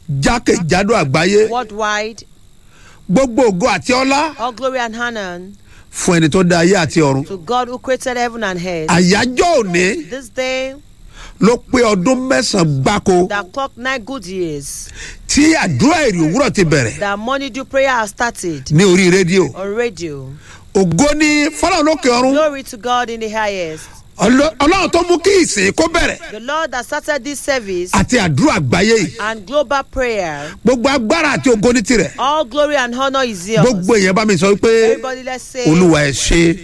jákèjádò àgbáyé worldwide, gbogbo ògo àti ọlá all glory and honor fún ẹni tó dá ayé àti ọ̀run to God who created heaven and earth. àyájọ́ òní This day ló pé ọdún mẹ́sàn-án gbáko that clock nine good years, tí àdúrà èrè òwúrọ̀ ti bẹ̀rẹ̀ that morning dew prayer has started ní orí rédíò on radio. ògo ní fọlọ́run lókè ọ̀run Glory to God in the highest. Ọlọ́- ọlọ́run tó mú kí ìsìn kó bẹ̀rẹ̀ The Lord that started this service àti àdúrà àgbáyé yìí and global prayer. gbogbo agbára àti ògo ní tirẹ̀ All glory and honor is yours. gbogbo èèyàn bá mi sọ pé Everybody, let's say, olúwa ẹ ṣe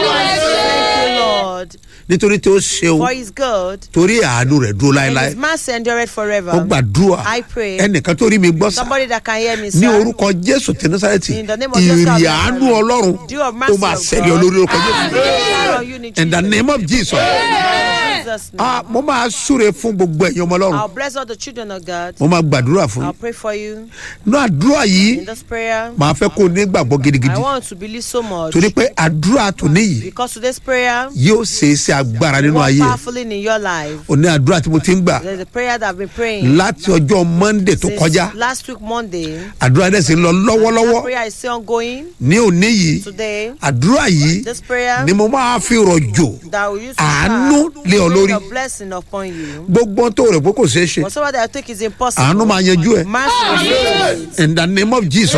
Thank you, Lord, nítorí tí ó ṣeun for His good torí àánú rẹ̀ dúró and láéláé His mercy endureth ó forever. gbàdúrà I pray. ẹnìkan tó rí mi gbọ́ sá Somebody that can hear me, ní sir. orúkọ jésù ti násàrẹ́tì In the name of Jesus ìrì Christ, àánú ọlọ́run Dew of tó mercy máa of ṣẹlẹ̀ God. olórí orúkọ jésù Shower on you in in the Jesus' name of jesus In Jesus' name. ah mo máa súre fún gbogbo ẹ̀yin ọmọ ọlọ́run I'll bless all the children of God. mo máa gbàdúrà fún I'll yín pray for you ní àdúrà yìí in this prayer. màá fẹ́ kó o ní gbàgbọ́ I gidigidi want to believe so much torí pé àdúrà tòní yìí because today's prayer yóò ṣe é sí agbára nínú work ayé ẹ̀. powerfully in your life. òní àdúrà tí mo ti ń gbà There's a prayer that I've been praying láti ọjọ́ monday tó since kọjá last week Monday. àdúrà dẹ̀ sì ń lọ That lọ́wọ́lọ́wọ́ prayer is still ongoing ní òní yìí today. àdúrà yìí This prayer ni mo máa fi rọ̀jò that will use to àánú lé ọ lórí a blessing upon you. gbogbo tó rẹ̀ pé kò ṣeé ṣe Whatever that I think is impossible. àánú máa yanjú ẹ̀ Mercy will do it. in the name of jesus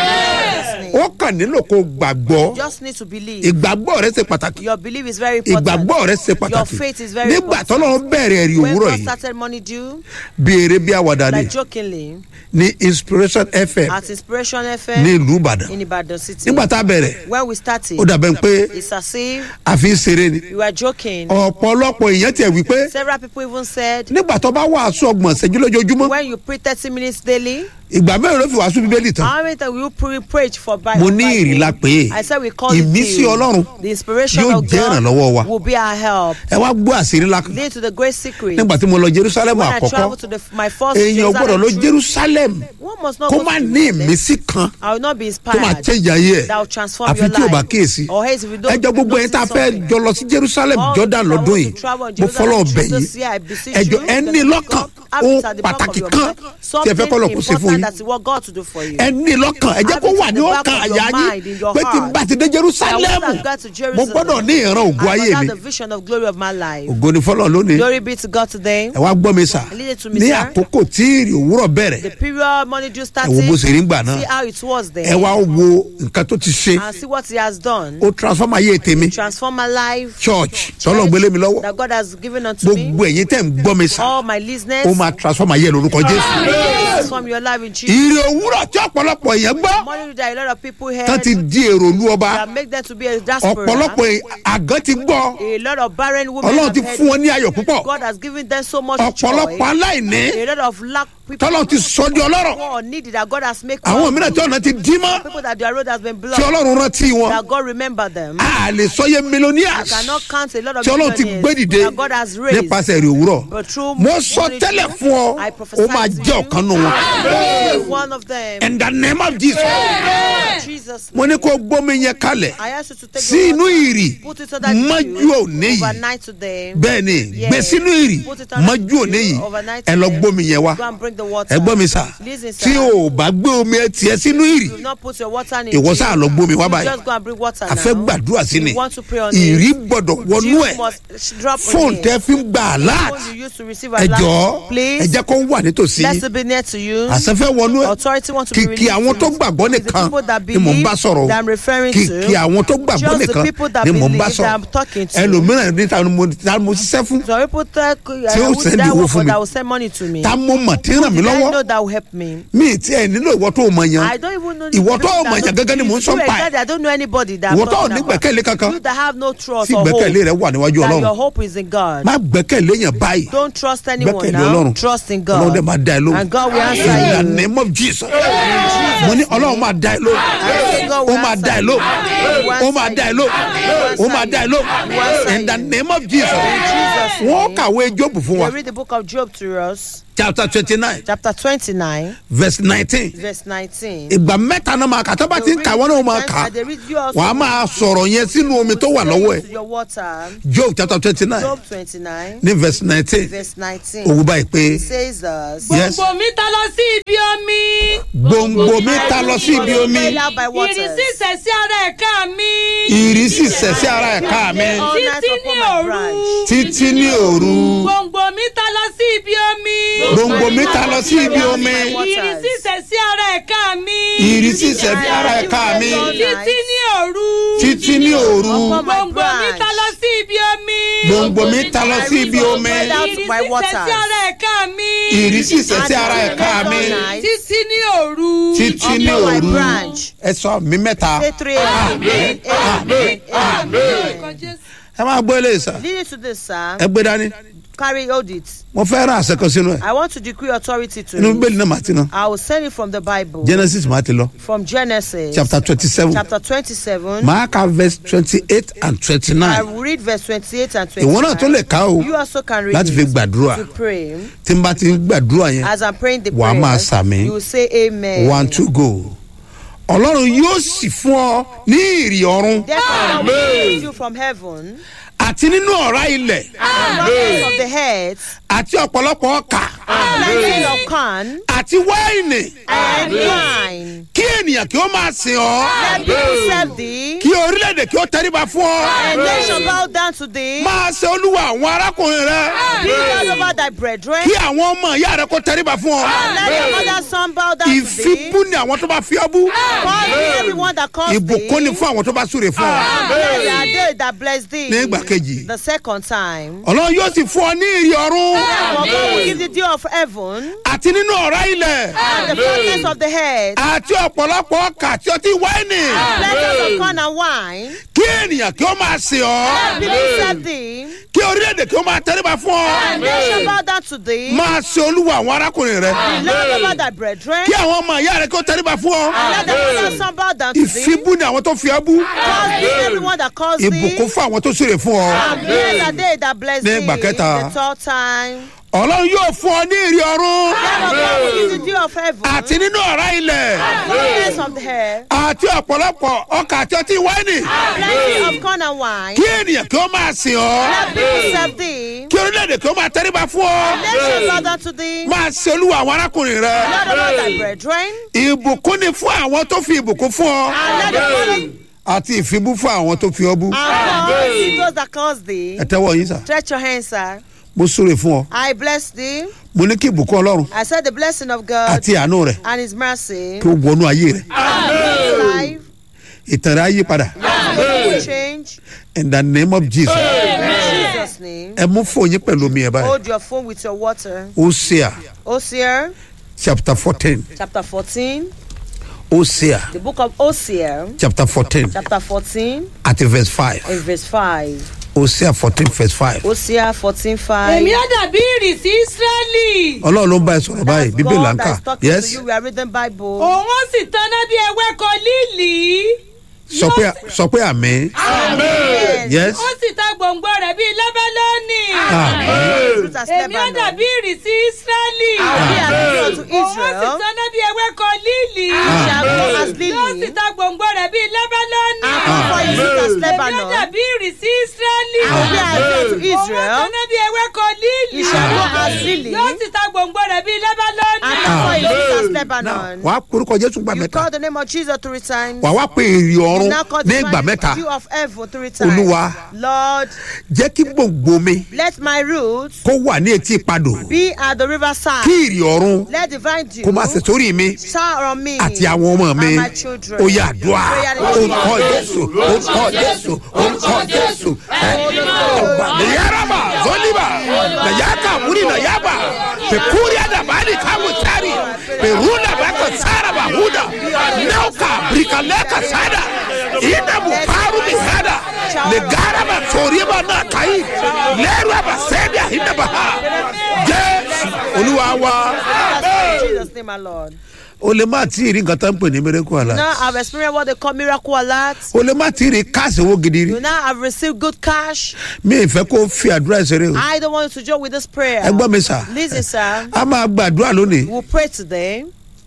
Jesus' name. ó kàn nílò kó gbàgbọ́ You just need to believe. ìgbàgbọ́ rẹ ṣe pàtàkì Your belief is very important. ìgbàgbọ́ rẹ ṣe Your pàtàkì faith is very nígbà important. tọ́lọ́run bẹ̀rẹ̀ ẹ̀rí When òwúrọ̀ God yìí started money due, bí eré bí àwàdà ni like jokingly, ní inspiration fm at Inspiration ní FM ìlú ìbàdàn in Ibadan City. nígbà tá a bẹ̀rẹ̀ When we started, ó dàbẹ̀ pé it's as if a fi ń ṣeré ni we were joking. ọ̀pọ̀lọpọ̀ èèyàn tiẹ̀ wí pé Several people even said, nígbà tó bá wàásù ọgbọ̀n ṣẹ́jú lójoojúmọ́ when you pray 30 minutes daily, ìgbà mẹ́rin ló fi wàásù bíbélì tán how many times will you pre- preach for Bible? mo ní ìrìlá pé I said we call it ìmísí the, ọlọ́run the inspiration yóò of jẹ́ ìrànlọ́wọ́ wa God will be our help. ẹ wá gbọ́ àṣírí ńlá kan Lead to the great secret. nígbà tí mo lọ jerusalem When I àkọ́kọ́ travel to the, my first èèyàn gbọ́dọ̀ lọ trip, jerusalem one must not kó go má to ní Jerusalem. ìmísí kan I will not be tó máa inspired. change ayé That will ẹ̀ transform àfi your tí o bá life. kíyèsí Or else if you don't ẹjọ́ gbogbo yẹn tá a notice fẹ́ something. jọ lọ sí jerusalem All jordan those that lọ́dún want yìí to travel in mo fọlọ́ Jerusalem ọbẹ̀ this yìí year, I beseech ẹjọ́ you, ẹ ní because lọ́kàn have it ohun at the back of pàtàkì your kan mind. tí ẹ fẹ́ kọ́ lọ kó sí fún Something yín that you want God to do for you. ẹ ní lọ́kàn ẹ jẹ́ Have kó it wà in ní the back ọkàn of your àyà mind, in yín your pé tí n heart. bá ti dé jerusalem That once I've got to mo Jerusalem, gbọ́dọ̀ ní ìran ògo I ayé must have mi the vision of glory of my life. ògo ni fọlọ́ lónìí Glory be to God today. ẹ wá gbọ́ mi sà Lead it to me, ní sir. àkókò tí ìrì òwúrọ̀ bẹ̀rẹ̀ The period money due ẹ wo bó ṣe started. rí gbà náà See how it was ẹ there. wá wo nǹkan tó ti ṣe And see what he has done. ó transform ayé tèmi Transform my life. church tọ́lọ̀ gbélé mi lọ́wọ́ That God has given unto me. gbogbo ẹ̀yin tẹ̀ ń gbọ́ mi sà All my listeners. ó máa transform ayé lórúkọ jésù Transform your life in Jesus. ìrì òwúrọ̀ tí ọ̀pọ̀lọpọ̀ èèyàn gbọ́ Money that a lot of people tán heard. ti di èrò olú ọba That make them to be a diaspora. ọ̀pọ̀lọpọ̀ àgán ti gbọ́ A lot of barren women ọlọ́run have ti heard fún wọn ní ayọ̀ púpọ̀ God has given them so much joy. ọ̀pọ̀lọpọ̀ aláìní A lot of lack people tọ́lọ́run ti sọ di ọlọ́rọ̀ who are needy that God has made àwọn wealthy. mìíràn tí ọ̀nà ti dí mọ́ people that their road has been tí blocked. ọlọ́run rántí wọn That God remember them. a lè sọyẹ You millionaires cannot count a lot of tí ọlọ́run ti gbé dìde that God has raised. nípasẹ̀ èrè òwúrọ̀ But through mo sọ money tẹ́lẹ̀ due, fún ọ I ó prophesy máa to jẹ́ you. ọ̀kan nù wọn Be one of them. in the name of jesus Jesus. mo ní kó gbómi yẹn kalẹ̀ I ask you to take sí your inú water, ìrì put it under the mọ́jú dew òní yìí overnight today. bẹ́ẹ̀ ni Yes. gbé sínú ìrì Put it under mọ́jú the òní dew yìí overnight ẹ lọ today. gbómi yẹn wá Go and bring the water. ẹ gbọ́ mi sà Listen, sir. tí o ò bá gbé omi ẹ tiẹ̀ sínú ìrì Do not put your water in ìwọ it. sáà lọ gbómi wá You báyìí Just go and bring water a fẹ́ now. gbàdúrà sí ni You want to pray on ìrì it. gbọ́dọ̀ wọnú You ẹ̀ must drop on fóònù it. tẹ́ fi ń gba alert Phone you use to receive ẹ alert. jọ̀ọ́ ẹ Please. jẹ́ kó wà nítòsí Let it be near to you. àṣẹfẹ́ wọnú ẹ̀ Authority want to be kìkì released àwọn to tó it. gbàgbọ́ It's the nìkan people that ni mò ń believe bá sọ̀rọ̀ that I'm referring to. kìkì àwọn tó gbàgbọ́ Just the nìkan people that ni mò ń bá believe that sọ̀rọ̀ I'm talking to. ẹlòmíràn ní ta ni mo ta ni mo ṣiṣẹ́ fún Some people tell Tí ó uh, who send that owó work fún for mi. that will send money to me. ta mo mọ̀ tí ń ràn mí Did I lọ́wọ́ know that will help me? mi ti ẹ̀ nílò ìwọ tó o mọ̀ yan I don't even know. the Ìwọ people tó that mọ̀ yàn don't- gẹ́gẹ́ ni mò ń sọ You pa ẹ̀. exactly, I don't know anybody that. I'm ìwọ tó ò talking ní about. gbẹ̀kẹ̀lé kankan You that have no trust tí or hope. gbẹ̀kẹ̀lé rẹ wà níwájú That your ọlọ́run hope is in God. má gbẹ̀kẹ̀lé yẹn báyìí Don't trust anyone gbẹ̀kẹ̀lé now. ọlọ́run Trust in ọlọ́run God. dẹ̀ máa dá ẹ lóhùn And God will in the answer you. name of jesus mo ní ọlọ́run máa dá ẹ lóhùn God ó will máa dá ẹ answer lóhùn you. ó máa dá ẹ lóhùn ó máa dá ẹ lóhùn in the name of jesus Jesus' wọ́n name. kàwé jóòbù fún wa They read the book of Job to us, chapter twenty nine chapter 29, verse nineteen verse 19. ìgbà mẹ́ta náà máa kà tó bá ti ń kà wọ́n náà máa kà They read you also. wàá máa sọ̀rọ̀ yẹn sínú omi tó wà lọ́wọ́ ẹ̀ to your water. job chapter twenty nine Job 29, ní verse nineteen verse 19. òwú báyìí pé It says us. yes gbogbo mi ta lọ sí ibi gbòǹgbò mi ta lọ sí ibi omi Bail out by waters. ìrísí ìṣẹ̀sí ara ẹ̀ka mi. ìrísí sẹ̀sí ara ẹ̀ka mi All night títí upon ní my òru. branch. títí ní òru gbòǹgbò mi ta lọ sí ibi omi. gbòǹgbò mi ta lọ sí ibi omi ìrísí ìṣẹ̀sí ara ẹ̀ka mi. ìrísí sẹ̀sí ara ẹ̀ka mi títí ní òru. títí ní òru Upon my gbòǹgbò mi branch. ta lọ sí ibi omi. gbòǹgbò mi ta lọ sí ibi omi Bail out ìrísí by waters. ìṣẹ̀sí ara ẹ̀ka mi. ìrísí sẹ̀sí ara ẹ̀ka mi títí ní òru. títí ní Upon my òru branch. ẹ sọ mi mẹ́ta Say three. Amen. Amen. Amen. ẹ máa gbọ́ eléyìí sá Leading to this, sir, ẹ gbé dání carry hold it. mo fẹ́ ra àṣẹ kan sínú ẹ̀ I want to decree authority to inú you. bíbélì náà màá ti ná I will send it from the Bible. genesis màá ti lọ From Genesis. chapter twenty seven Chapter 27. màá ka verse twenty eight and twenty I nine will read verse 28 and 29. ìwọ náà tó lè ká o You also can read láti fi it gbàdúrà to pray. tí n bá ti ń gbàdúrà yẹn As I'm praying the Wàá prayer, máa sàmì. you will say amen. one two go ọlọ́run yóò sì fún ọ ní ìrì ọ̀run Therefore, I will give you from heaven, àti nínú ọ̀rá ilẹ̀ abundance of the head, àti ọ̀pọ̀lọpọ̀ ọkà plenty of corn, àti wáìnì and wine. kí ènìyàn kí ó máa sìn ọ́ Let people serve thee, kí orílẹ̀-èdè kí ó tẹríba fún ọ and nation bow down to thee. máa ṣe olúwa àwọn arákùnrin rẹ Be all over thy brethren. kí àwọn ọmọ ìyá rẹ kó tẹríba fún ọ Let your mother's son bow down to thee. ìfibú ni àwọn tó bá fi ọ́ bú Call thee everyone that calls thee. ìbùkún ni fún àwọn tó bá súre fún ọ Blessed are they that bless thee. ní ìgbà kejì The second time. ọlọ́run yóò sì fún ọ ní ìrì ọ̀run For God will give the dew of heaven àti nínú ọ̀rá ilẹ̀ and the fullness of the head, àti ọ̀pọ̀lọpọ̀ ọkà àti ọtí wáìnì plenty of corn and wine. kí ènìyàn kí ó máa sìn ọ́ Let people serve thee, kí orílẹ̀-èdè kí ó máa tẹríba fún ọ and nation bow down to thee. máa ṣe olúwa àwọn arákùnrin rẹ Be Lord over thy brethren. kí àwọn ọmọ ìyá rẹ kí ó tẹríba fún ọ Let the mother's son bow down to thee. ìfibú ni àwọn tó fi ọ́ bú Call thee everyone that calls thee. ìbùkún fún àwọn tó súre fún ọ And blessed are they that bless Ní thee. ìgbà kẹta. The third time. ọlọ́run yóò fún ọ ní ìrì ọ̀run Therefore God will give the dew of heaven. àti nínú ọ̀rá ilẹ̀ Fullness of the head. àti ọ̀pọ̀lọpọ̀ ọkà àti ọtí wáìnì Plenty of corn and wine. kí ènìyàn kí ó máa sìn ọ́ Let people serve thee. kí orílẹ̀-èdè kí ó máa tẹríba fún ọ Nation bow down to thee. máa ṣe olúwa àwọn arákùnrin rẹ Lord over thy brethren. ìbùkún ni fún àwọn tó fi ìbùkún fún ọ And let the follow àti ìfibú fún àwọn tó fi ọ bú and call thee those that calls thee. ẹ tẹ́wọ́ yín sà Stretch your hands, sir. mo súre fún ọ I bless thee. mo ní kí ìbùkún ọlọ́run I said the blessing of God àti àánú rẹ and his mercy. kí ó wọnú ayé rẹ Life. ìtàn rẹ á yí padà will change. in the name of jesus In Jesus' name. ẹ mú fòyín pẹ̀lú omi ẹ̀ báyìí Hold your phone with your water. hosea Hosea chapter fourteen chapter 14. hosea The book of Hosea chapter fourteen chapter 14 àti verse five and verse 5. hosea fourteen verse five Hosea 14 èmi 5. á dàbí ìrísí ísírẹ́lì. ọlọ́run ló ń bá ẹ sọ̀rọ̀ báyìí That's bíbélì là ń God kà that's talking yes to you. We are reading Bible. òun ó sì tanná bí ewéko líìlì. sọ pé sọ pé àmì Amen. yes ó sì ta gbòǹgbò rẹ̀ bíi lẹ́bẹ́lọ́nì. àmì Fruit as èmi á Lebanon. dàbí ìrísí ísírẹ́lì. I'll be as true unto òun ó sì Israel. tanná bí ewéko líìlì. Shall go as yóò sì lily. ta gbòǹgbò rẹ̀ bíi lẹ́bẹ́lọ́nì. And come for his fruit as èmi á Lebanon. dàbí ìrísí ísírẹ́lì. I'll be as true unto òun ó Israel. tanná bí ewéko líìlì. He shall go as lily. yóò sì ta gbòǹgbò rẹ̀ bíi lẹ́bẹ́lọ́nì. And come for his fruit as Lebanon. wàá porúkọ jésù gbà You mẹ́ta call the name of Jesus three times. wàá wá pé èrè You ọ̀run now call ní the ìgbà mẹ́ta dew of heaven three times. Olúwa. Lord, jẹ́ kí gbòǹgbò mi let my roots kó wà ní etí ìpadò be at the riverside. kí ìrì ọ̀run Let divine dew kó máa ṣe sórí mi shower on me àti àwọn ọmọ mi and my children. ó yà àdúrà Prayer in orúkọ Jesus' jésù orúkọ jésù orúkọ jésù ọgbà nìyáraba zọlíbà nàyàkà múri nàyàbà pẹkúrì àdàbàdì káwọ sáré pẹrúnà bàtà sáraba húdà náwkà bìrìkàlẹ́kà sádà ìdàbù pàrọ̀ mi hádà lẹ́gàràbà sọ̀rìbà náà kàyí lẹ́rù àbà sẹ́bi àhídàbà ha jésù olúwa wa In Jesus' name, my Lord. o lè má tí ì rí nǹkan tó ń pè ní miracle alert Now I've experienced what they call miracle alert. o lè má tí ì rí káàsì owó gidi rí You now have received good cash. mi ì fẹ́ kó fi àdúrà ìṣeré o I don't want you to join with this prayer. ẹ gbọ́ mi sà Listen, sir. a máa gbàdúrà lónìí We'll pray today.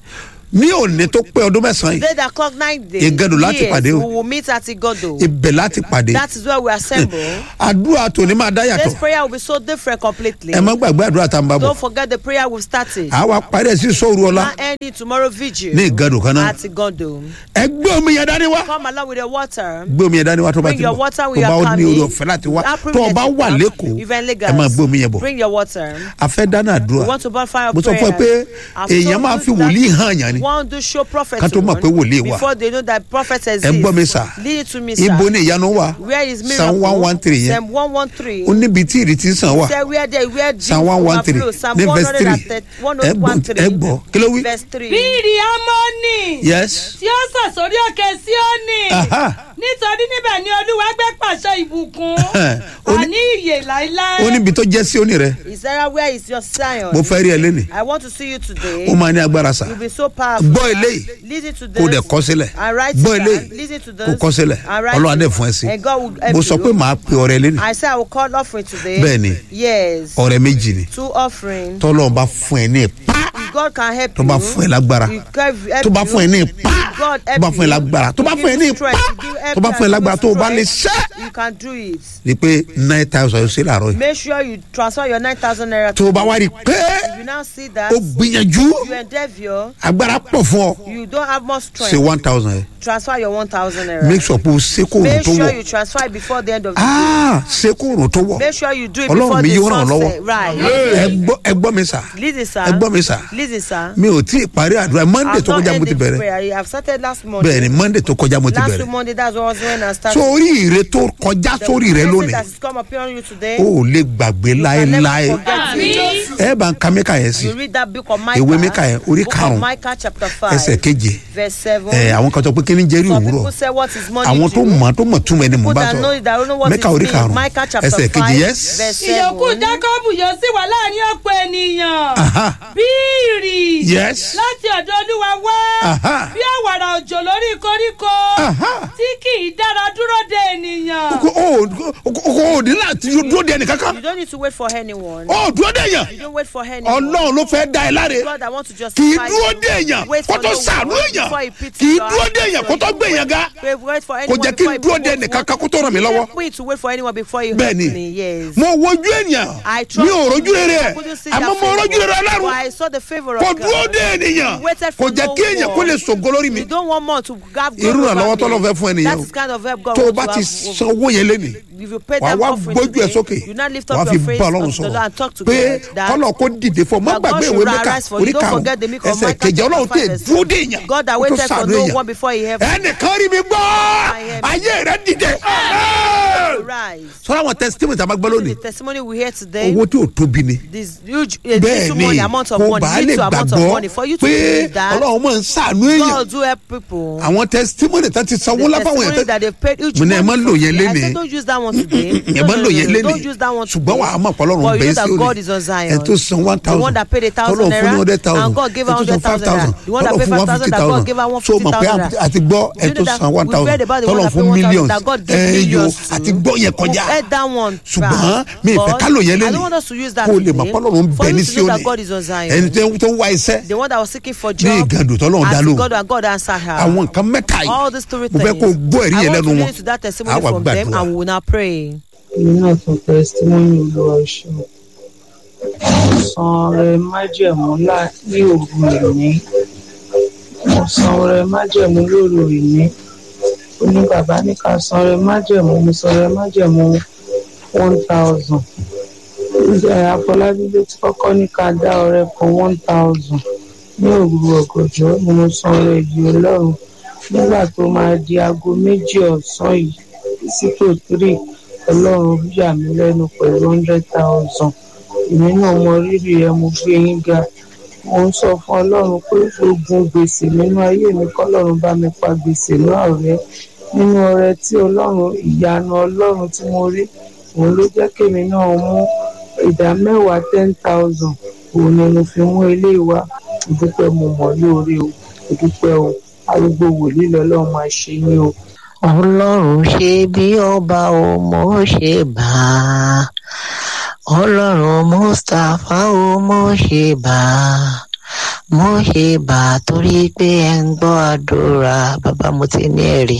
ní òní tó pé ọdún mẹ́sàn-án yìí Today that clock nine days. Igando láti years, pàdé o. We will meet at Igodo. ibẹ̀ láti pàdé That is where we assemble. àdúrà tòní máa dá This yàtọ̀ prayer will be so different completely. ẹ má gbàgbé àdúrà tá a ń bá bọ̀ Don't forget the prayer we've started. àwa parí ẹ̀ sí sóòru ọlá Now ending tomorrow vigil. ní Igando kan náà At Igodo. ẹ gbé omi yẹn dání wá Come along with the water. gbé omi yẹn dání wá tó bá Bring ti your bọ̀ water tó with bá your ní family. orí ọ̀fẹ́ láti wá That tó o bá privilege wà you have, lẹ́kọ̀ọ́ even Lagos. ẹ máa gbé omi yẹn bọ̀ Bring your water. a fẹ́ dáná àdúrà We want to burn fire of mo sọ fún ẹ pé prayer. I've èèyàn told máa you fi that wòlíì hàn yàn ni One do show prophet Ká tó mọ̀ one pé wòlíì wà. Before they know that prophet exists. ẹ gbọ́ mi sà Lead it to me, sir. ibo ni ìyanu wà Where is miracle? Psalm 113 yẹn. Psalm 113. ó níbi tí ìrètí sàn wà Say where there where Psalm one one three Psalm ní verse three ẹ gbọ́ 113. ẹ gbọ́ kí ló wí. Verse 3. bí ìrì amóni yes tí ó sàn sórí òkè síónì Aha. nítorí níbẹ̀ ni olúwa gbé pàṣẹ ìbùkún Ó ní- àní ìyè láéláé. ó níbi tó jẹ́ sí òní rẹ Is there where is your Zion? mo fẹ́ rí ẹ lẹ́nìí I want to see you today. ó máa ní agbára sà You'll be so powerful. gbọ́ eléyìí Listen to this. kó dẹ̀ kọ́ sílẹ̀ And write gbọ́ it eléyìí down. Listen to this. kó kọ́ sílẹ̀ And write ọlọ́run it. adé fún ẹ sí And God will help mo sọ you. pé màá pe ọrẹ lẹ́nìí I say I will call offering today. Bẹ́ẹ̀ni. Yes. ọrẹ méjì ni Two offering. tọ́lọ́run bá fún ẹ ní ipá If God can help tó you. bá fún ẹ lágbára if God help tó bá you, fún ẹ ní ipá if God tó help bá fún ẹ you, lágbára tó bá give fún ẹ ní you ipá strength, give help tó bá you fún ẹ and lágbára give tó you o bá lè strength, ṣẹ́ You can do it. ni pé nine thousand yóò ṣe láàárọ̀ yìí Make sure you transfer your nine thousand naira. tó o bá wá rí i pé If you now see that o gbìyànjú you endeavour, agbára pọ̀ fún ọ you don't have much ṣe strength. one thousand yẹn Transfer your one thousand naira. make sure pé o ṣe kó òrùn Make tó sure wọ̀ you transfer it before the end of the ah ṣe kó òrùn tó wọ̀ Make sure you do it Ọlọ́run before mi the yóò ràn ọ́ lọ́wọ́. sunset. Right. ẹ gbọ́ ẹ gbọ́ mi sà Listen, sir. ẹ gbọ́ mi sà Listen, sir. mi ò tí ì parí àdúrà monday I've tó not kọjá mo ti ended this bẹ̀rẹ̀ prayer. I've started last Monday. bẹ́ẹ̀ ni monday tó kọjá mo ti Last bẹ̀rẹ̀ week Monday, that's what I was when I started. sórí ire tó kọjá The sórí rẹ blessing lónìí that has come upon you today. o ò lè gbàgbé you can never láéláé forget it. ẹ bá ń ka mẹ́ka yẹn sí You read that book of Micah. Ìwé Míkà yẹn, orí Book karùn-ún, of Micah chapter five. ẹsẹ̀ keje Verse seven. ẹ àwọn kan sọ pé kí ni jẹ́rìí Some òwúrọ̀ people say what is money àwọn to tó you. mọ̀ tó mọ̀ túmọ̀ ẹni mò ń People bá that know sọ it, that don't know what mẹ́ka it orí means. karùn-ún Micah chapter ẹsẹ̀ kejì five. yes Verse ìyókù seven. jákọ́bù yóò sì wà láàrin ọ̀pọ̀ ènìyàn Aha. bí ìrì Yes. láti ọ̀dọ̀ olúwa wá Aha. bí àwàrà òjò lórí koríko Aha. tí kì í dára dúró de ènìyàn. Ko- o o ò ní láti dúró de ẹnìkankan You don't need to wait for anyone. o ò dúró de èèyàn You don't wait for anyone. ọlọ́run ló fẹ́ da ẹ láre God, I want to just kì í dúró de èèyàn Wait kó for tó no sàánú one èèyàn before he pity kì í your dúró heart. de èèyàn kó tó gbé èèyàn ga Wait, wait for kò anyone jẹ́ kí n before he dúró de promotes ẹnìkankan one. kó tó ràn mí lọ́wọ́ Help me to wait for anyone before you bẹ́ẹ̀ help ni me. Yes. mo wojú ènìyàn I mi trust ò rojú rere I ẹ̀ couldn't see àmọ́ that mo favor, rojú rere but ọlọ́run I saw the favor kò of dúró God. de ènìyàn You waited kò for jẹ́ no kí èèyàn kó one. lè ṣògo lórí mi You don't want more to have God irú over ìrànlọ́wọ́ me. tọ́lọ́ fẹ́ fún ẹnìyàn That o is kind of help God tó o wants bá to ti have san owó yẹn lénìí If you pay wà that wá offering gbójú ẹ today, sókè you now lift wà up á fi your face bá ọlọ́run unto the Lord and talk sọ̀rọ̀ to pé God that kọ́lọ̀ kó dìde fún ọ má that God gbàgbé should ìwé mẹ́ka arise for you. orí Don't karùn-ún forget the meek of ẹsẹ̀ Micah kejì ọlọ́run chapter tẹ̀ five, dúró dé èèyàn God that kó tó waited for sàánú no èèyàn one before he helped ẹnìkan rí mi gbọ́ am. ayé rẹ dìde you. Rise. sọ́dọ̀ àwọn testimony tá a máa gbọ́ lónìí The testimony we hear today, owó tí ò tóbi ni this huge, uh, bẹ́ẹ̀ little ni money, amount of kò money, bá lè little amount of gbàgbọ́ money, for you to pé believe that ọlọ́run máa ń sàánú èèyàn God do help people. àwọn testimony tá ti sanwó The láfáwọn testimony èèyàn that they paid huge mo ní ẹ má money lò for yẹn today. I lénìí. said don't use that one today. ẹ No, máa ń no, lò no, yẹn no, lénìí Don't use that one ṣùgbọ́n wàá today. mọ̀ pọ́lọ́run But you bẹ́ẹ̀ know sí that God òní is on Zion. ẹ tó san one The thousand one that paid a thousand tọ́lọ̀ fún ní naira, hundred thousand and God gave her ẹ tó san hundred five thousand thousand naira. The one that tọ́lọ̀ paid fún five one fifty thousand, that God thousand gave her one so mọ̀ pé fifty thousand àti gbọ́ ẹ You know tó that san one we thousand read about the one tọ́lọ̀ that fún paid one thousand, millions that God gave ẹ yo millions to. àti gbọ́ yẹn kọjá We heard that one. ṣùgbọ́n right. mi ìfẹ́ But ká lò yẹn I don't lẹ́nu want us to use that kó o lè mọ̀ today. pọ́lọ́run For bẹ you ní to know that Síónì God is on Zion. ẹni tó- tó ń wá iṣẹ́ The one that was seeking for ní job. ìgàdù tọ́lọ́run dá asked lóhùn God and God answered her. àwọn nǹkan mẹ́ta yìí All these three mo fẹ́ things. kó o gbọ́ ẹ̀rí I yẹn want lẹ́nu to wọn listen to that testimony àwa from them gbàdúrà and we will now pray. èmi náà tún tẹsítímọ́nì olúwa ṣe mo san ọrẹ májẹ̀mú lá- ní òru ìní mo san ọrẹ májẹ̀mú lóru ìní ó ní bàbá ní ká san ọrẹ májẹ̀mú mo san ọrẹ májẹ̀mú one thousand àfọlábí ló ti kọ́kọ́ ní ká dá ọrẹ kan one thousand ní òru ọ̀gànjọ́ ni mo san ọrẹ yìí ọlọ́run nígbà tó máa di aago méjì ọ̀sán yìí sí tó three ọlọ́run yà mí lẹ́nu pẹ̀lú hundred thousand èmi náà mọ rírì ẹ mo gbé yín ga mo ń sọ fún ọlọ́run pé ogun gbèsè nínú ayé mi kọ́lọ́run bá mi pa gbèsè náà rẹ́ nínú ọrẹ tí ọlọ́run ìyanu ọlọ́run tí mo rí òun ló jẹ́ kémi náà mú ìdá mẹ́wàá ten thousand òun ni mo fi mú ilé wa ìdúpẹ́ mo mọ̀ lóore o ìdúpẹ́ o arúgbó wòlíì lọ́lọ́run máa ṣe yín o. ọlọ́run ṣe bí ọba ò mọ̀ ṣe bá a ọlọ́run mustapha ò mọ̀ ṣe bá a mo ṣe bà á torí pé ẹ ń gbọ́ àdúrà bàbá mo ti ní ẹ̀rí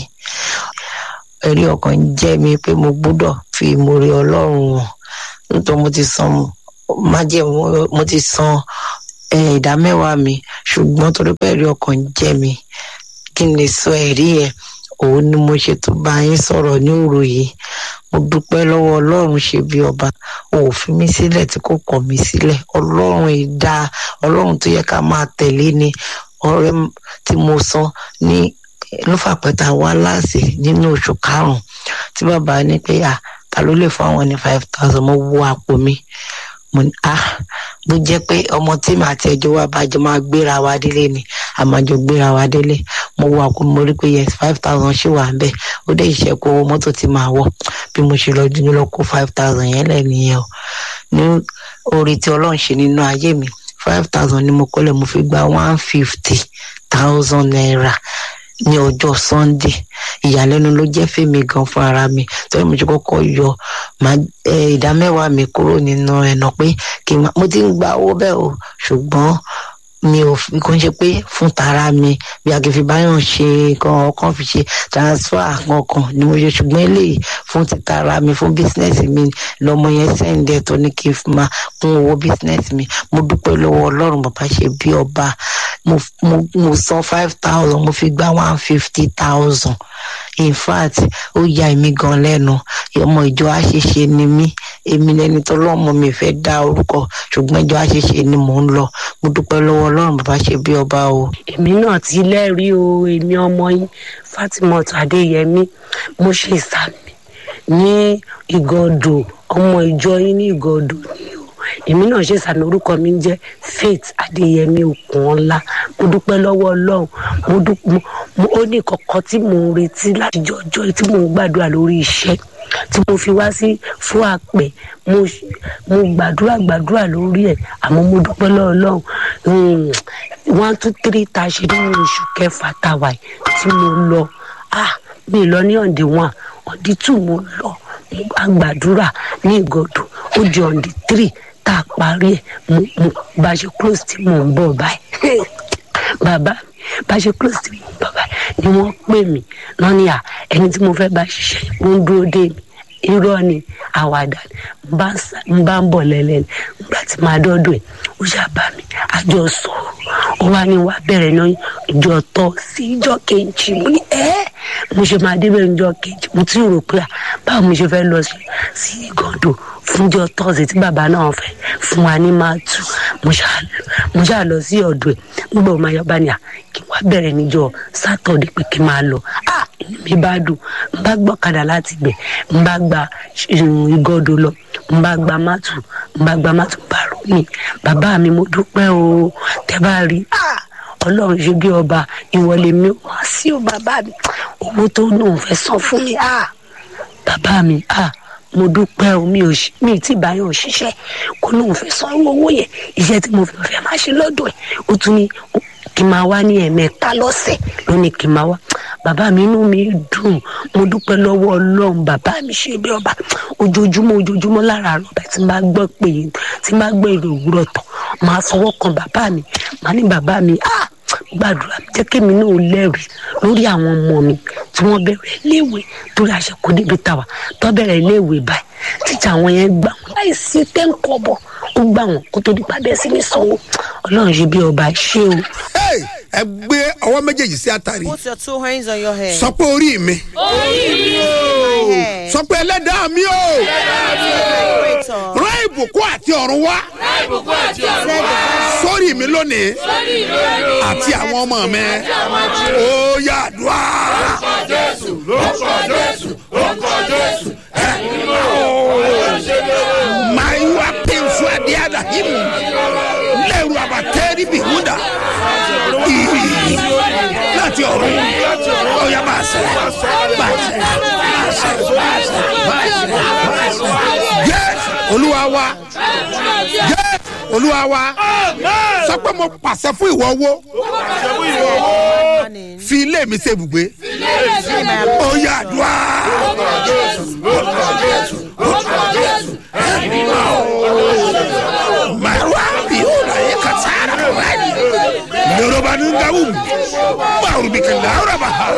ẹ̀rí ọkàn ń jẹ́ mi pé mo gbọ́dọ̀ fi ìmoore ọlọ́run hàn nítorí mo ti san májẹ̀mú mo ti san eh, ìdá mẹ́wàá mi ṣùgbọ́n torí pé ẹ̀rí ọkàn ń jẹ́ mi kí n lè sọ ẹ̀rí yẹn òun ni mo ṣe tó bá yín sọ̀rọ̀ ní òru yìí mo dúpẹ́ lọ́wọ́ ọlọ́run ṣe bí ọba ò fi mí sílẹ̀ tí kò kọ̀ mí sílẹ̀ ọlọ́run ìdá ọlọ́run tó yẹ ká máa tẹ̀lé ni ọrẹ m- tí mo san ní lófàpẹ́ta wá láàsì nínú oṣù karùn-ún tí bàbá ní pé à ta ló lè fún àwọn ní five thousand mo wo àpò mi mo ní ah bó jẹ́ pé ọmọ tí màá ti ẹjọ́ wa bá jọ máa gbéra wa délé ni a máa jọ gbéra wa délé mo wo àpò mi mo rí pé yes five thousand ṣì wà ń bẹ̀ ó dé ìṣẹ́kù owó mọ́tò tí màá wọ̀ bí mo ṣe lọ dúró lọ kó five thousand yẹn lẹ̀ nìyẹn o ní orí tí ọlọ́run ṣe nínú ayé mi five thousand ni mo kọ́lẹ̀ mo fi gba one fifty thousand naira ní ọjọ́ sunday ìyàlẹ́nu ló jẹ́ fèmí gan fún ara mi torí mo ti kọ́kọ́ yọ màá ẹ, ìdá mẹ́wàá mi kúrò nínú ẹ̀nà pé kí n má mo ti ń gba owó bẹ́ẹ̀ o ṣùgbọ́n mi ò fi kó ń ṣe pé fún tara mi bí akínfi báyọ̀ ṣe kan ọkàn fi ṣe transfer kankan ni mo ṣe ṣùgbọ́n eléyìí fún ti tara mi fún bísínẹ́sì mi lọmọ yẹn sẹ́ǹdẹ̀ tó ní kí n fi máa kún owó bísínẹ́sì mi mo dúpẹ́ lọ́wọ́ ọlọ́run bàbá ṣe bí ọba mo mo mo san five thousand mo fi gba one fifty thousand in fact ó ya èmi gan lẹ́nu ọmọ ìjọ àṣeṣe ni mí èmi lẹni tó lọ́mọ mi fẹ́ dá orúkọ ṣùgbọ́n ìjọ àṣeṣe ni mò ń lọ mo dúpẹ́ lọ́wọ́ ọlọ́run bàbá ṣe bí ọba o. èmi náà ti lẹ́rìí o èmi ọmọ yín fatimot adéyẹmí mo ṣe ìsàmì ní ìgọdọ ọmọ ìjọ yín ní ìgọdọ ni o èmi náà ṣe ìsàmì orúkọ mi ń jẹ́ faith adéyẹmí okunola mo dúpẹ́ lọ́wọ́ ọlọ́run mo dúpẹ́ ó ní kọ̀ọ̀kan tí mò ń retí láti jọjọ́ tí mò ń gbàdúrà lórí iṣẹ́ tí mo fi wá sí fún àpẹ mo mo gbàdúrà gbàdúrà lórí ẹ àmọ́ mo dúpẹ́ lọ́wọ́ ọlọ́run um, one two three tá a ṣe nínú oṣù kẹfà tá a wà yìí tí mo lọ ah mi lọ ní ọ̀ǹdẹ̀ one ọ̀ǹdẹ̀ two mo lọ mo bá gbàdúrà ní ìgọ̀dọ̀ ó di ọ̀ǹdẹ̀ three tá a parí ẹ̀ mo mo bá a ṣe close tí mò ń bọ̀ báyìí bàbá mi bá a ṣe close tí mò ń bọ̀ báyìí ni wọ́n pè mí lọ́ní à ẹni tí mo fẹ́ bá ṣiṣẹ́ ó ń dúró dé mi irọ́ ni àwàdà ni n bá ń sá- n bá ń bọ̀ lẹ́lẹ́ ni nígbà tí màá dọ́dọ̀ ẹ̀ ó ṣàbá mi àjọ sọ̀rọ̀ ó wá ní wá bẹ̀rẹ̀ náà ìjọ tọ́ sí ìjọ kejì mo ní ẹ́ mo ṣe máa débẹ̀ ìjọ kejì mo ti rò pé à báwo mo ṣe fẹ́ lọ sí sí ìgàndò fúnjọ tọ́sí tí bàbá náà fẹ́ fún wa ní máa tù mo ṣáà lọ mo ṣáà lọ sí ọ̀dọ̀ ẹ̀ nígbà wo máa yọ bá ní à kí wá bẹ̀rẹ̀ níjọ sátọ̀dé pé kí n máa lọ ah inú mi bá dùn n bá gbọ́kadà láti gbẹ̀ n bá gba ìgọ́dọ̀ lọ n bá gba mátù n bá gba mátù bá rò mí bàbá mi mo dúpẹ́ o tẹ́ bá rí ah ọlọ́run ṣe bí ọba ìwọlé mi wá sí o bàbá mi owó tó lóun fẹ́ san fún mi ah bàbá mi ah mo dúpẹ́ o mi ò ṣe mi ì tí ì báyọ̀ ṣiṣẹ́ kó lóun fẹ́ san owó owó yẹn iṣẹ́ tí mo fẹ́ fẹ́ máa ṣe lọ́dọ̀ ẹ̀ ó tún ní kí n máa wá ní ẹ̀mẹ́ta lọ́sẹ̀ ló ní kí n máa wá bàbá mi inú mi dùn mo dúpẹ́ lọ́wọ́ ọlọ́run bàbá mi ṣe bí ọba ojoojúmọ́ ojoojúmọ́ lára àrùbá tí n bá gbọ́ pé tí n bá gbọ́ èrò òwúrọ̀ tán máa fọwọ́ kan bàbá mi máa ní bàbá mi ah gbàdúrà jẹ́ kémi náà lẹ́rìí lórí àwọn ọmọ mi tí wọ́n bẹ̀rẹ̀ léèwé torí àṣekù débi tàwa tó bẹ̀rẹ̀ léèwé báyìí tíjà àwọn yẹn gbà wọn láì sí tẹ́ńkọ̀bọ̀ ó gbà wọn kó tó dípa bẹ́ẹ̀ sí ní sanwó ọlọ́run ṣe bí ọba ṣé o. Hey, ẹ gbé ọwọ́ méjèèjì sí àtàrí Put your two hands on your head. sọ pé orí mi My head. sọ pé ẹlẹ́dàá mi o Creator. rán ìbùkún àti ọ̀run wá Said the sórí mi lónìí àti àwọn ọmọ mi ó yá àdúrà. máa ń wá pínfù adé àdàhìmù lẹ́rù àbàtẹ́rì bìhúdà láti ọ̀run ó yá máa ṣe máa ṣe máa ṣe máa ṣe máa ṣe máa ṣe. Jésù olúwa wa Jésù olúwa wa sọ pé mo pàṣẹ fún ìwọ owó morning. fi ilé mi ṣe ibùgbé ó yá àdúrà. Marwa biyu da ya ka tsara wani nungawu bawuru bi kala awura ba ha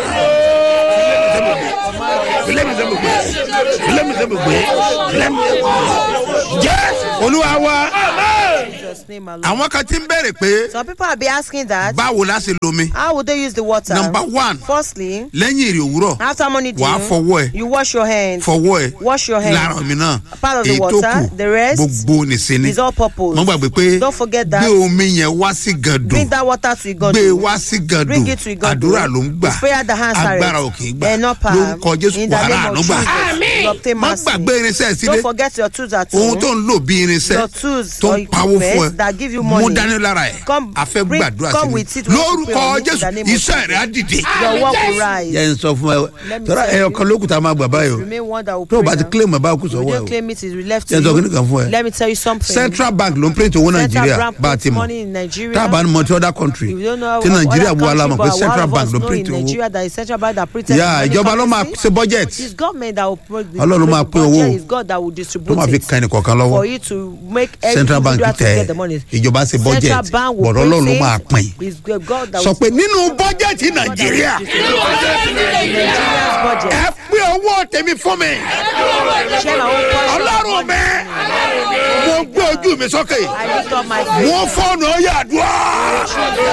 filemi sẹ mo gbé filemi sẹ mo gbé filemi sẹ mo gbé jẹ olúwa wa Jesus' name alone. àwọn kan ti ń bẹ̀rẹ̀ pé Some people have been asking that. báwo la ṣe lomi How would they use the water? number one Firstly, lẹ́yìn èrè òwúrọ̀ after morning dew, wàá fọwọ́ ẹ̀ you wash your hands. fọwọ́ ẹ̀ Wash your hands. lára mi náà Part of the èyí tó water, kù the rest gbogbo nìṣe ni is all purpose. mo gbàgbé pé Don't forget that. gbé omi yẹn wá sí gàdùn Bring that water to Igodo. gbé wá sí gàdùn Bring it to Igodo. àdúrà ló ń gbà It's prayer that answers. agbára ò kì í gbà And not power. lórúkọ jésù In the wàrà name of àánú gbà Jesus, you obtain má mercy. gbàgbé irinṣẹ́ sílé Don't forget your tools at ohun home. tó ń lò bí irinṣẹ́ Your tools tó or ń pawó fún ẹ equipment that give you money. mú dání lára ẹ Come, a fẹ́ bring- gbàdúrà come sí with it mi when you pray lórúkọ on it in jésù the name of iṣẹ́ rẹ̀ á dìde Your work will rise. yẹn sọ fún ẹ Let me tọ́lá tell ẹyọ you. kan lókùn tá a máa gbà báyìí o Remain one that will tó o pray bá ti now. claim ẹ̀ báwo kù If you sọ́wọ́ ẹ don't o claim it, it's left to yẹn sọ kí ni you. kan fún ẹ Let me tell you something. central bank ló ń print owó Central nàìjíríà Bank bá a ti puts mọ̀ money in Nigeria. tá a bá ní mọ ti other country If you don't know ti of nàìjíríà other bu alamọ̀ country, pé but central all of bank us ló know print in owó Nigeria that is central bank that printed yà money ìjọba ló máa currency. ṣe budget It's government that will pro- Ọlọ́run ló máa the pín budget owó. is God that will tó distribute máa fi it kan ẹnìkọ̀ọ̀kan lọ́wọ́ for you to make every central bank individual to tẹ get the money. ìjọba ṣe budget Central bank will bọ̀dọ̀ ọlọ́run ló print máa it. pín It's God that sọ will pé nínú bọ́jẹ̀tì nàìjíríà Nigeria's budget. ẹ pín owó tèmi fún mi Share my own portion of ọlọ́run mi mo gbé ojú mi sókè I lift up my faith. mo fọ́ọ̀nù ọ̀yà àdúrà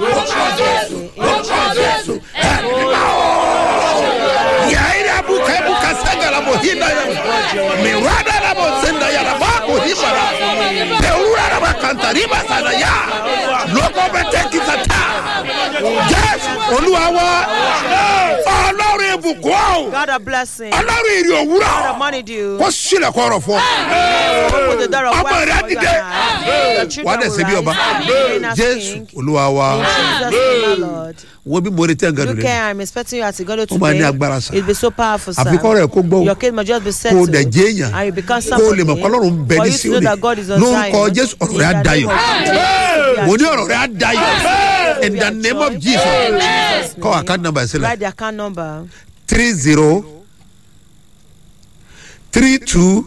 yàrá buka buka sagala mo hinda ya mi rada la mo senda ya la ba ko himara peura la ba kanta riba sana ya loko bẹ tẹ kisa ta jẹ olúwa wa ọlọ́run ibùkún o God a blessing. ọlọ́run ìrì God òwúrọ̀ of money due. kó sílẹ̀ kọ́rọ̀ fún ọ. Open the door of ọmọ wealth rẹ for you dìde and I. Your wà á children dẹ̀ will ṣe bí ọba rise. Reign as jésù king. olúwa wa In Jesus' name, my Lord. wo bí mo retí ẹ̀gàdùn Look lẹ́nu here, I'm expecting you at Igodo Ó máa ní today. agbára, sir. It'll be so powerful, sir. àfikọ́ rẹ̀ kó gbọ́ o. Your case must just be kó o settled. dẹ̀ jẹ́ èèyàn And you become kó o lè mọ̀ somebody. pé ọlọ́run ń bẹ For ní you to know sílẹ̀ that God is on lórúkọ Zion. jésù ọ̀rọ̀ In rẹ̀ á the dayọ̀ name of Jesus. mo ní ọ̀rọ̀ rẹ̀ á dayọ̀ in the name of jesus kọ́ àkáǹtì nàmbà sílẹ̀ Write the account number. three zero three two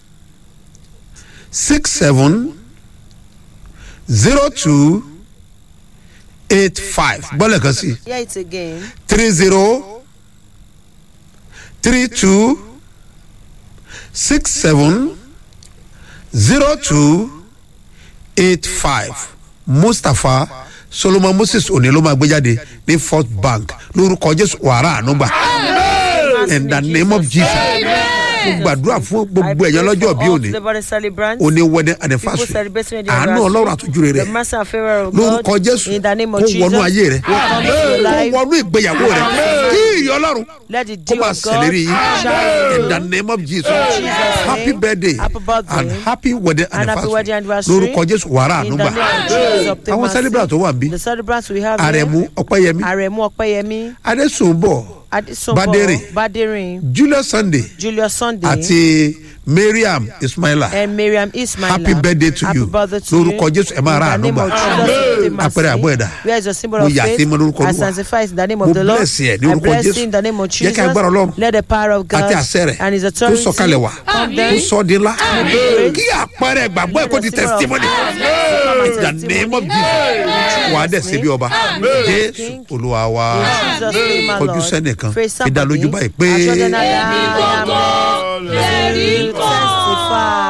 six seven zero two eight five gbọ́dọ̀ kan sí Hear it again. three zero three two six seven zero two eight five mustapha solomon moses òní ló máa gbé jáde ní fourth bank lórúkọ jésù wàrà ànúgbà in the name of jesus mo gbàdúrà fún gbogbo ẹ̀yàn lọ́jọ́ bí òní òní wedding anniversary àánú ọlọ́run àtújú rẹ̀ lórúkọ jésù kó wọnú ayé rẹ kó wọnú ìgbéyàwó rẹ kí ìrì ọlọ́run Let the kó dew máa of God ṣèlérí yín shine. in the name of jesus Jesus' happy name. birthday Happy birthday. and happy wedding And happy wedding anniversary anniversary. lórúkọ jésù wàrà In the ànúgbà name of Jesus, obtain àwọn mercy. celebrant tó wà bí The celebrants we have àrẹ̀mú here. ọ̀pẹ́yẹmí Aremu Ọpẹ́yẹmí. adésùnbọ̀ Adesombo. Badere. Badere. julius sunday Julius Sunday. àti mariam ismaila and Miriam Ismail. happy birthday to Happy you birthday to lórúkọ you. jésù ẹ máa ra In the àánú name gbà of Jesus, obtain mercy. apẹ̀rẹ̀ àbọ̀ ẹ̀dá Where is your symbol mo of yà sí faith? mọ lórúkọ I olúwa sanctify in the name of Mo the Lord. bless ẹ ní I orúkọ bless Jésù. you in the name of Jẹ́ kí Jesus. agbára Ọlọ́run Let the power of God àti àṣẹ rẹ̀ and his kó authority sọ̀kalẹ̀ wá come kó down. sọ di ńlá Amen. kí àpẹẹrẹ ìgbàgbọ́ ẹ̀ kó di Let the symbol of testimony faith in the name of jesus wà á dẹ̀ síbi ọba jésù olúwa wa In Jesus' name, my kọjú Lord. sẹ́nìkan Praise fi dá lójú somebody. báyìí pé Assure them that I am lẹ́rìí to testify.